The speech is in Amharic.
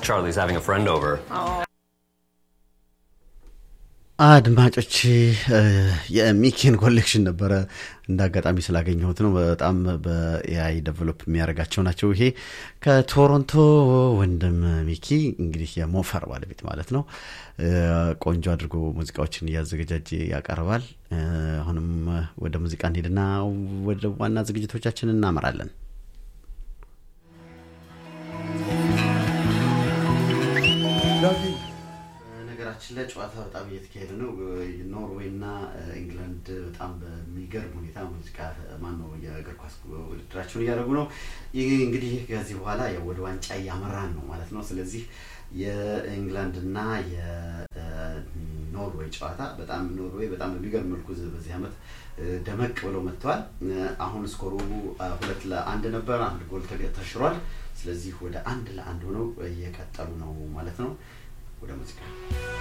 Charlie's having a friend over. አድማጮች የሚኪን ኮሌክሽን ነበረ እንደ አጋጣሚ ስላገኘሁት ነው። በጣም በኤአይ ደቨሎፕ የሚያደርጋቸው ናቸው። ይሄ ከቶሮንቶ ወንድም ሚኪ እንግዲህ የሞፈር ባለቤት ማለት ነው። ቆንጆ አድርጎ ሙዚቃዎችን እያዘገጃጀ ያቀርባል። አሁንም ወደ ሙዚቃ እንሄድና ወደ ዋና ዝግጅቶቻችን እናመራለን። ነገራችን ላይ ጨዋታ በጣም እየተካሄደ ነው። ኖርዌይ እና ኢንግላንድ በጣም በሚገርም ሁኔታ ሙዚቃ ማን ነው የእግር ኳስ ውድድራቸውን እያደረጉ ነው። ይህ እንግዲህ ከዚህ በኋላ ወደ ዋንጫ እያመራን ነው ማለት ነው። ስለዚህ የኢንግላንድ እና የኖርዌይ ጨዋታ በጣም ኖርዌይ በጣም በሚገርም መልኩ በዚህ ዓመት ደመቅ ብለው መጥተዋል። አሁን ስኮሩ ሁለት ለአንድ ነበር። አንድ ጎል ተሽሯል። ስለዚህ ወደ አንድ ለአንድ ሆነው እየቀጠሉ ነው ማለት ነው። ወደ ሙዚቃ